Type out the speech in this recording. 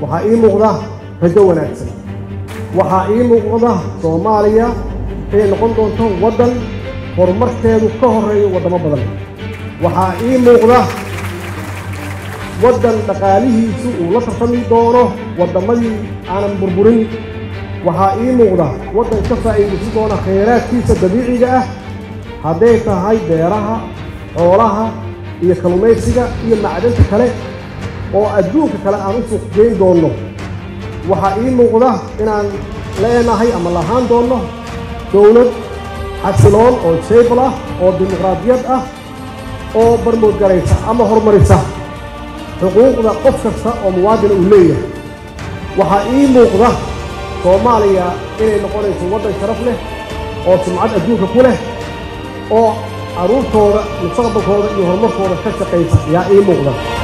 waxaa ii muuqda rajo wanaagsan waxaa ii muuqda soomaaliya inay noqon doonto waddan horumarkeedu ka horreeyo waddamo badan waxaa ii muuqda waddan dhaqaalihiisu uu la tartami doono waddamadii aanan burburin waxaa ii muuqda waddan ka faa'iidaysan doona khayraadkiisa dabiiciga ah hadday tahay beeraha xoolaha iyo kalluumaysiga iyo macdanta kale oo adduunka kale aan u suuq geyn doonno waxaa ii muuqda inaan leenahay ama lahaan doonno dowlad xasiloon oo jable ah oo dimuqraadiyad ah oo barmoodgaraysa ama horumarisa xuquuqda qof kasta oo muwaadina uu leeyahay waxaa ii muuqda soomaaliya inay noqonayso waddan sharaf leh oo sumcad adduunka ku leh oo carruurtooda mustaqbalkooda iyo horumarkooda ka shaqaysa ayaa ii muuqda